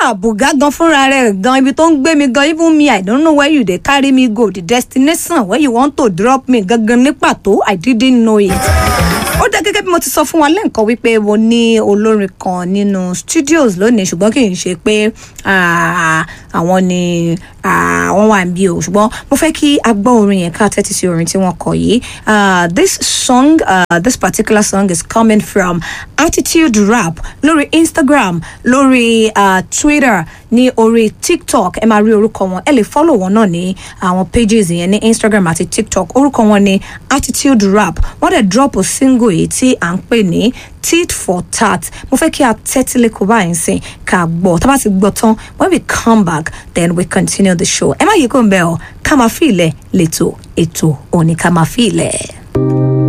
àbùgá gan fúnra rẹ̀ gan ibi tó ń gbé mi gan even me i don't know where you dey carry me go the destination where you want to drop me gangan ní pàtó i didn't know it ó dá gẹ́gẹ́ bí mo ti sọ fún wa lẹ́ǹkan wípé mo ní olórin kan nínú studios lónìí ṣùgbọ́n kì í ṣe pé ah, àwọn ni ah, wọ́n wà níbí o ṣùgbọ́n mo fẹ́ kí a gbọ́ orin yẹn ká tẹ́tí sí orin tí wọ́n kọ yìí Ah, this song uh, this particular song is coming from attitude rap lórí instagram lórí uh, twitter ní orí tiktok ẹ máa rí orúkọ wọn ẹ lè follow wọn náà ní àwọn pages yẹn ní instagram àti tiktok orúkọ wọn ní attitude rap wọ́n dẹ̀ drop a single yìí tí à ń pè ní tit for tat mo fẹ́ kí a tẹ́tí lẹ́kọ̀ọ́ báyìí sìn ká gbọ́ tá a bá ti gbọ́ tán when we come back then we continue the show ẹ má yí kó ń bẹ́ ọ ká máa fi ilẹ̀ lẹ́tọ̀ ètò òní ká máa fi ilẹ̀.